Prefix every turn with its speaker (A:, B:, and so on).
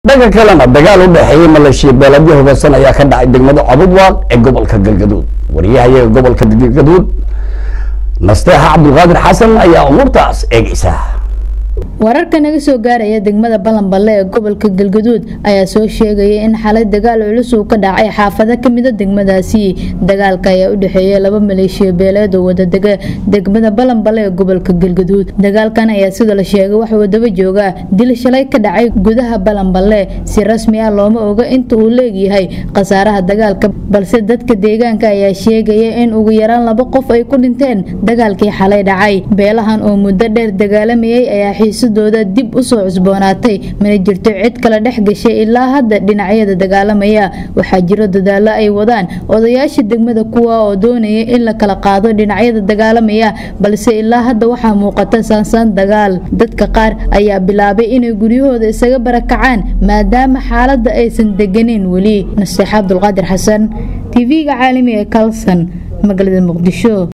A: dhanka kalena dagaal u dhexeeyey maleeshiya beeladyo hubeysan ayaa ka dhacay degmada cabudwaaq ee gobolka galgaduud wariyahayaga gobolka galgaduud nasteexa cabdulqaadir xasan ayaa umuurtaas eegaysa
B: wararka naga soo gaaraya degmada balanballe ee gobolka galgaduud ayaa soo sheegaya in xalay dagaal culus uu ka dhacay xaafado kamida degmadaasi dagaalka ayaa u dhexeeya laba maleeshiya beeleed oo wadadega degmada balanballe ee gobolka galgaduud dagaalkan ayaa sida la sheegay waxa uu daba joogaa dil shalay ka dhacay gudaha balanballe si rasmi ah looma oga inta uu leegyahay khasaaraha dagaalka balse dadka deegaanka ayaa sheegaya in ugu yaraan laba qof ay ku dhinteen dagaalkii xalay dhacay beelahan oo muddo dheer dagaalamayay ayaa xiisadooda dib usoo cusboonaatay mana jirto cid kale dhex gashay ilaa hadda dhinacyada dagaalamaya waxaa jiro dadaalo ay wadaan odayaasha degmada kuwa oo doonaya in la kala qaado dhinacyada dagaalamaya balse ilaa hadda waxaa muuqata saansaan dagaal dadka qaar ayaa bilaabay inay guryahooda isaga barakacaan maadaama xaaladda aysan deganeyn weli naseexa abdulqaadir xasan tv-ga caalamiga ee kalson magaalada muqdisho